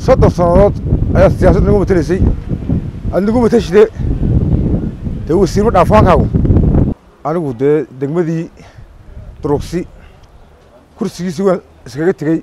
soddon sannadood ayaa siyaasadda nagu matelaysay aad nagu matashide dee wasiirma dhaafaankaagu anigu dee degmadii durugsi kursigiisii waan iskaga tegey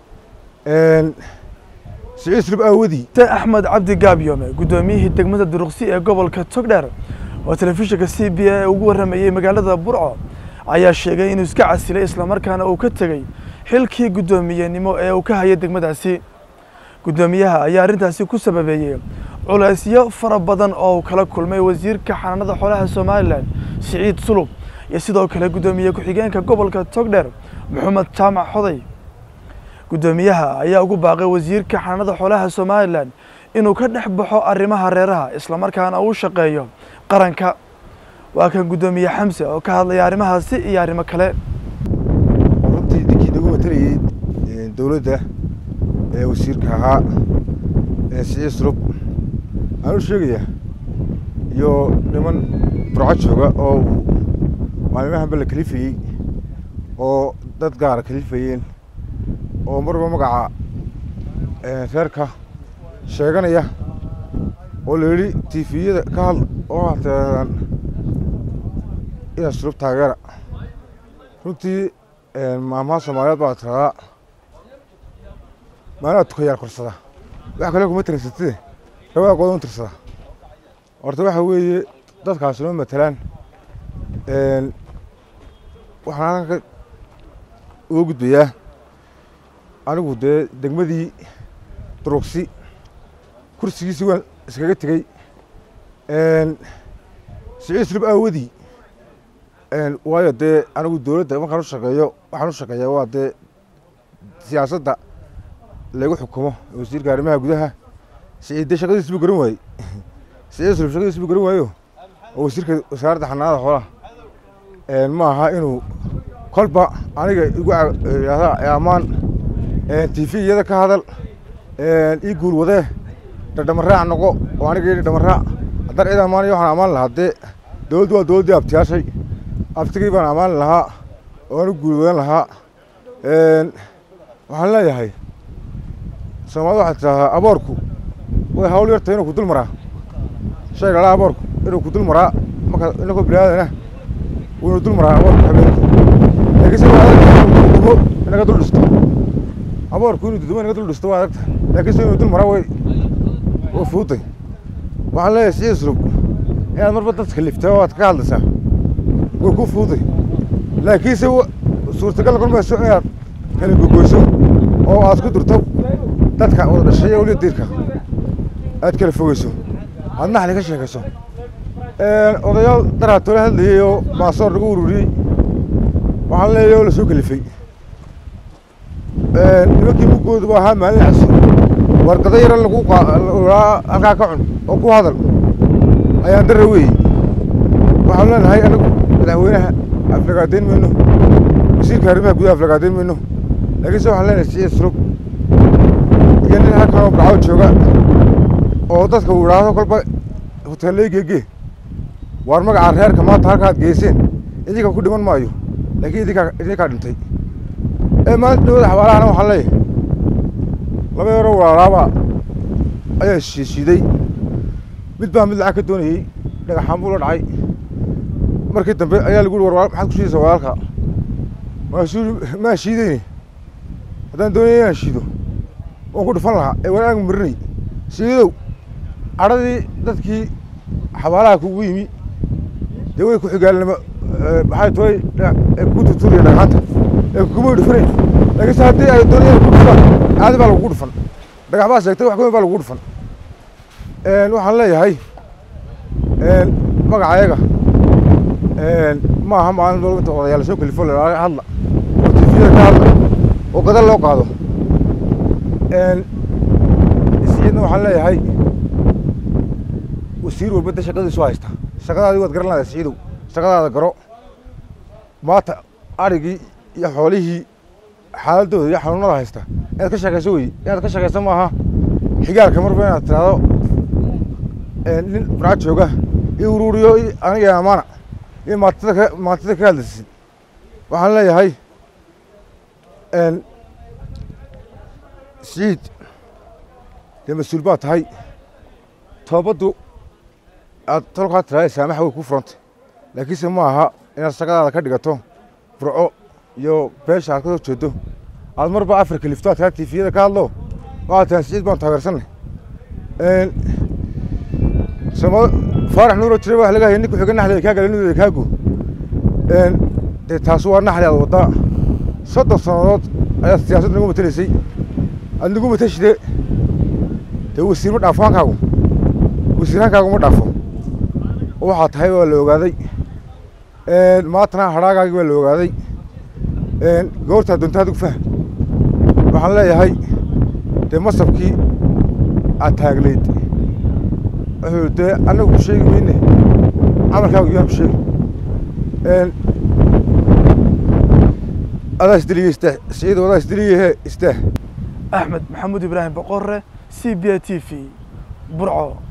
siciid sulub aawadii axmed cabdi gaabyoome guddoomiyihii degmada duruqsi ee gobolka togdheer oo telefishinka c b a ugu warramayey magaalada burco ayaa sheegay inuu iska casilay islamarkaana uu ka tegey xilkii guddoomiyenimo ee uu ka hayay degmadaasi guddoomiyaha ayaa arrintaasi ku sababeeyey culaysyo fara badan oo uu kala kulmay wasiirka xanaanada xoolaha somalilan siciid sulub iyo sidoo kale guddoomiye ku-xigeenka gobolka togdheer maxamed jaamac xoday guddoomiyaha ayaa ugu baaqay wasiirka xanaanada xoolaha somalilan inuu ka dhex baxo arrimaha reeraha islamarkaana uu shaqeeyo qaranka waa kan guddoomiye xamse oo ka hadlaya arrimahaasi iyo arrimo kale runtii ninkii nagu matelayey dowladda ee wasiirka ahaa siciid sulub aan u sheegayaa iyo niman burco jooga oo maalimahanba la kalifayey oo dad gaara kalifayeen oo marba magaca reerka sheeganaya oo la yidhi tifiyada ka hadl oo hateedan inaa sulub taageera runtii maamaha soomaaliyeed baa tiradaa maanaa tukayaal korsada wax kale kuma tiraysatide labada qodob un tirsada horta waxa weeye dadkaasi noo matelaan waxaan halkan ka uga gudbayaa anigu dee degmadii durugsi kursigiisii waan iskaga tegey siciid sulub aawadii waayo dee anigu dowladda markaan u shaqeeyo waxaan u shaqeeyaa waa dee siyaasadda lagu xukumo wasiirka arrimaha gudaha siciid dee shaqadiisi buu garan waayey siciid sulub shaqadiisi buu garan waayo oo wasiirka wasaaradda xanaanada xoolaha ma aha inuu kolba aniga igu yidhahda ammaan tv iyada ka hadal ii guul wadee dhadhamaraac noqo oo aniga yidhi dhamaraac haddaan cid ammaanayo waxaan ammaan lahaa dee dowladdu waa dowladdii abtiyaashay abtigii baan ammaani lahaa oo anu guul wadan lahaa waxaan leeyahay soomaalida waxay tidhahdaa aboorku way hawl yartahay inuu ku dul maraa shay dhalaa aboorku inuu ku dul maraa marka inakoo biniaadana inuu dul maraa aboorku habeenkii laakiin se waa adagta inuu dumo inaga dul dhisto aboorku inuu dudumo inaga dul dhisto waa adagta laakiin se inuu dul maraa way waa fuutay waxaan leeyahay siciid sulub inaad marba dadka liftay oo aad ka hadlaysaa way ku fuuday laakiinse suurtagal noqon mayso inaad kala gogoyso oo aad ku durto dadka wada dhashay ee weliba diirka aad kala fogeyso aad naxli ka sheekayso odayaal daraatoola hadlayey oo baasoor lagu ururiyey waxaan leeyahay oo lasoo kalifay nimankii mugooda bu ahaa maalin caso warqado yaro lagu aa halkaa ka cun oo ku hadal ayaan dara weeyey waxaan leenahay anagu madaxweynaha aflagaadeyn mayno wasiirka arrimaha gudaha aflagaadeyn mayno laakiinse waxaan leenahay siciid sulub iyo nin halkan oo barcaw jooga oo dadka uu idhaahdo kolba hoteellay geegee waar magaca reerka maanta halkaad geyseen idinka ku dhiman maayo laakiin idinkaa idinkaa dhintay ee maalinta dhawada xabaalahana waxaan leeyahay laba yaroo walaalaaba ayaa shiishiiday mid baa mid lacag ka doonayey dhagaxaan buu la dhacay markii dambe ayaa lagu yhi war maxaad ku shiidaysaa walaalka maasuu maa shiideyne haddaan doonaya inaan shiido waan ku dhufan lahaa ee wanaag marinay shiidow cadhadii dadkii xabaalaha kugu yimi dee way ku xigaalnimo maxay tahay kugu tutuuriya dhagxaanta ee kuguma dhufanayn laakiinse haddii ay doonayaan ku dhufaan caadi baa lagugu dhufan dhagax baa sheegtay wax kaweyn baa lagugu dhufan waxaan leeyahay magacayaga ma aha maalin walba inta odayaal soo kalifo la hadla oo tifiyada ka hadla oo gadal loo qaado siciidna waxaan leeyahay wasiir walba de shaqadiisu haysta shaqadaadii waad garan lahdaa siciidow shaqadaada garo maanta arigii iyo xoolihii xaaladooda iyo xanuunada haysta inaad ka sheekayso wey inaad ka sheekayso maaha xigaalka marba inaad tiraahdo nin barca jooga iyo uruuriyo aniga amaana iyo maantida ka maantida ka hadlaysid waxaan leeyahay siciid dee mas-uul baa tahay toobaddu aad tolkaa tiraada saamaxa way ku furantay laakiinse ma aha inaad shaqadaada ka dhigato burco iyo beesha aad ka soo jeedo aad marba afrika lifto aad kaa tifiyada ka hadlo waxaad tahan siciid baan taageersanay samo faarax nuuro jiray waa laga hayay nin ku-xiga naxliga kaa galay kaagu dee taasi waa naxli aad waddaa soddon sannadood ayaad siyaasadda nagu matelaysay aad nagu matashide dee wasiir ma dhaafo hankaagu wasiirhankaagu ma dhaafo waxaa tahay waa la ogaaday maantana hadhaagaagii waa la ogaaday goortaa doonta adigu faham waxaan leeyahay dee masabkii aad taagnayd wuxuu dee annagu ku sheegi mayne camalkaagu yaan ku sheegi adaa isdiliye istaah siciidow adaa isdiliyehe istaah axmed maxamuud ibraahim boqore c b a t v burco